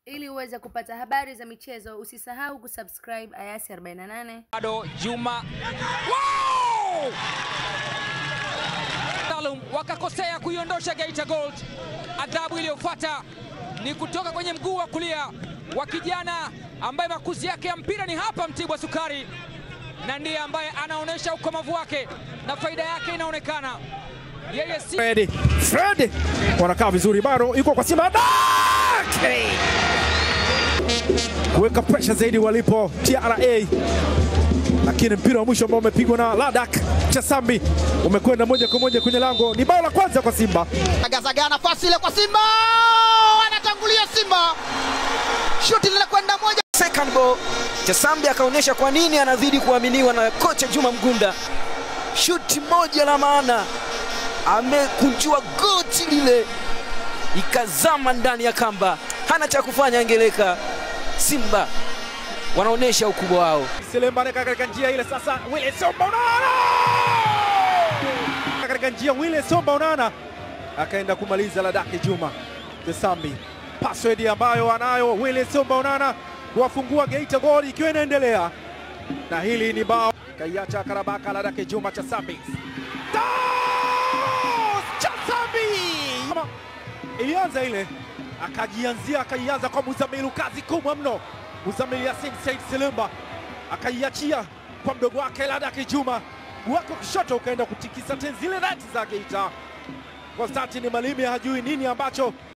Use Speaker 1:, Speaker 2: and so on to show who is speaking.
Speaker 1: Ili uweze kupata habari za michezo, usisahau kusubscribe Ayasi 48.
Speaker 2: bado Juma wow! Salum wakakosea kuiondosha Geita Gold. Adhabu iliyofuata ni kutoka kwenye mguu wa kulia wa kijana ambaye makuzi yake ya mpira ni hapa Mtibwa Sukari, na ndiye ambaye anaonyesha ukomavu wake na faida yake inaonekana. Yeye si
Speaker 3: Fred. Fred wanakaa vizuri, bado yuko kwa Simba Dake! kuweka pressure zaidi walipo TRA, lakini mpira wa mwisho ambao umepigwa na Ladak Chasambi umekwenda moja kwa moja kwenye lango. Ni bao la kwanza kwa Simba.
Speaker 4: Agazaga nafasi ile kwa Simba, anatangulia Simba, shuti linakwenda moja.
Speaker 5: second ball Chasambi akaonyesha kwa nini anazidi kuaminiwa na kocha Juma Mgunda. Shuti moja la maana, amekunjua goti lile ikazama ndani ya kamba, hana cha kufanya. Angeleka Simba wanaonyesha ukubwa wao.
Speaker 3: Selemba anaweka katika njia ile sasa, Willy Somba Onana katika njia, Willy Somba Onana akaenda kumaliza Ladaki Juma Chasambi, password ambayo anayo Willy Somba Onana kuwafungua Geita Gold ikiwa inaendelea, na hili ni bao kaiacha Karabaka Ladaki Juma Chasambi Das! Chasambi Kama ilianza ile akajianzia akaianza kwa Muzamilu, kazi kubwa mno. Muzamilu Yasin Said Selemba akaiachia kwa mdogo wake Ladaki Juma, mguu wake wa kushoto ukaenda kutikisa tena zile nati za Geita. Konstantini Malimi hajui nini ambacho